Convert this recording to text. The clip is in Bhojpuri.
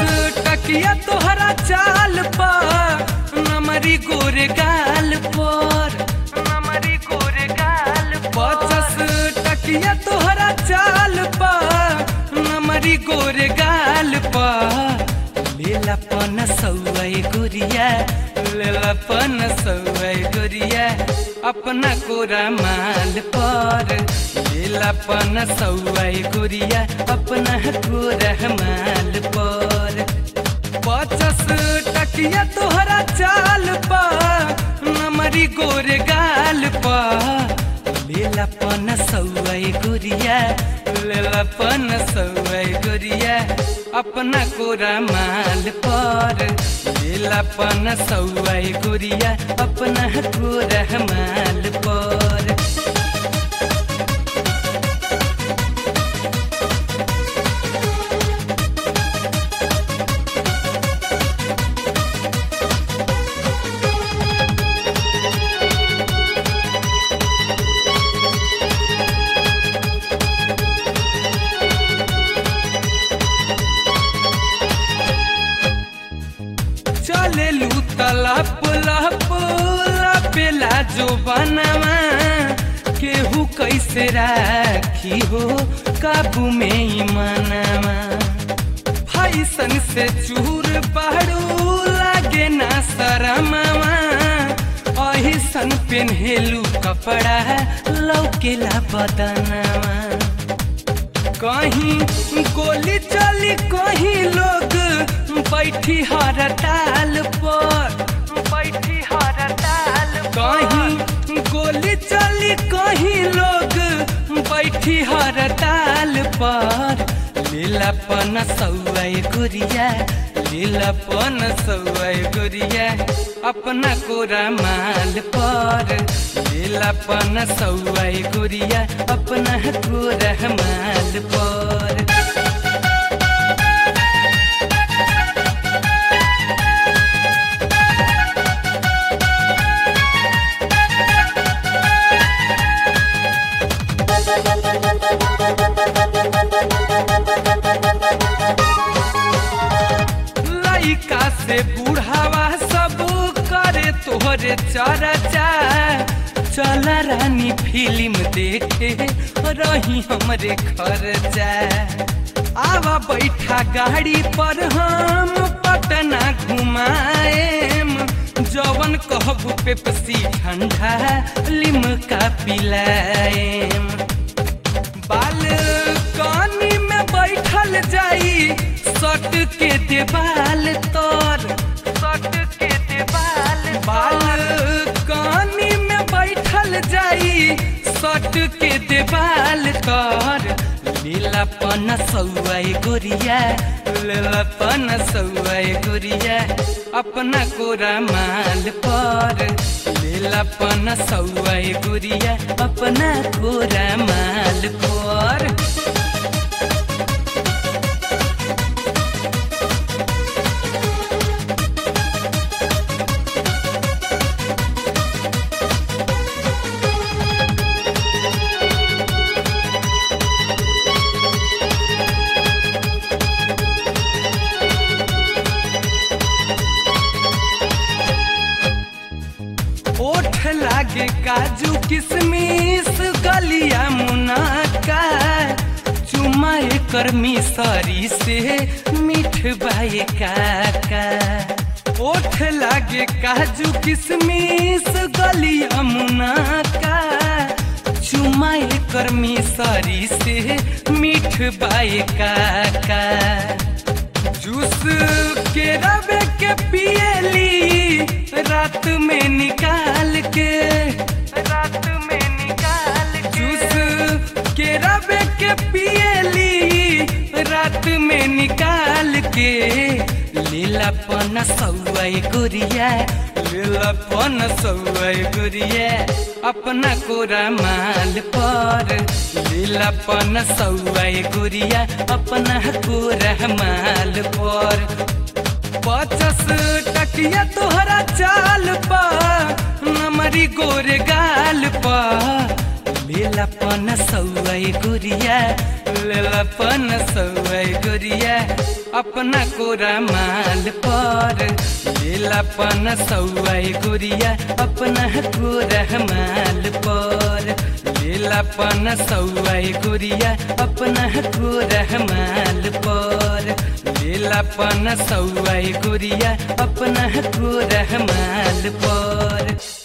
टकिया तोहरा चाल पर नमरी गोरे गाल पर नमरी गोरे गाल पचस टकिया तोहरा चाल पर नमरी गोरे गाल पर लेला पन सौए गुरिया लेला पन सौए गुरिया अपना कोरा माल पर लेला पन सौए गुरिया अपना कोरा माल पर पचस टकिया तोहरा चाल पर नमरी गोरे गाल पर लेला पन सौए गुरिया लेला पन सौए गुरिया अपना कोरा माल पर लेला पन सौए गुरिया अपना कोरा माल पर चले लू तलप लप लपेला जो बनवा केहू कैसे राखी हो काबू में ही मनवा फैसन से चूर पहाड़ू लागे ना शरमवा अहिसन पेन्हेलू कपड़ा लौकेला बदनवा कहीं गोली चली कहीं लोग बैठी हर ताल पर बैठी हर ताल कहीं गोली चली कहीं लोग बैठी हर ताल पर लीलापन सौए गुरिया लीलापन सौए गुरिया अपना कोरा माल पर लीलापन सौए गुरिया अपना कोरा माल पर लइका से बूढ़ावा सब करे तोहरे चर्चा चल रानी फिल्म देखे रही हमरे खर्चा आवा बैठा गाड़ी पर हम पटना घुमाएम जवन कहबू पेप्सी ठंडा लिमका पिलाएम बालकनी में बैठल जाई सट के देवाल तर सट के देवाल बालकनी में बैठल जाई सट के देवाल तर लीलापन सौए गुरिया लीलापन सौए गुरिया अपना कोरा माल पर लीलापन सौए गुरिया अपना कोरा माल पर ओठ लागे काजू किशमिश गलिया मुनाका चुमा एकर मिसरी से मीठ बाए काका ओठ लागे काजू किशमिश गलिया मुनाका चुमा एकर मिसरी से मीठ बाए काका जूस के रबे के पियली रात में निकाल के रात में निकाल जूस के रबे के पियली रात में निकाल के लीलापन सौए गुरिया लीलापन सौए गुरिया अपना कोरा माल पर लीलापन सौए गुरिया अपना कोरा माल पर पचस टकिया तोहरा चाल पर नमरी गोरे गाल पर लेला पन सौआई गुरिया लेला पन सौआई गुरिया अपना कोरा माल पर लेला पन सौआई गुरिया अपना कोरा माल पर लेला पन सौआई गुरिया अपना कोरा माल पर लेला पन सौआई गुरिया अपना कोरा माल पर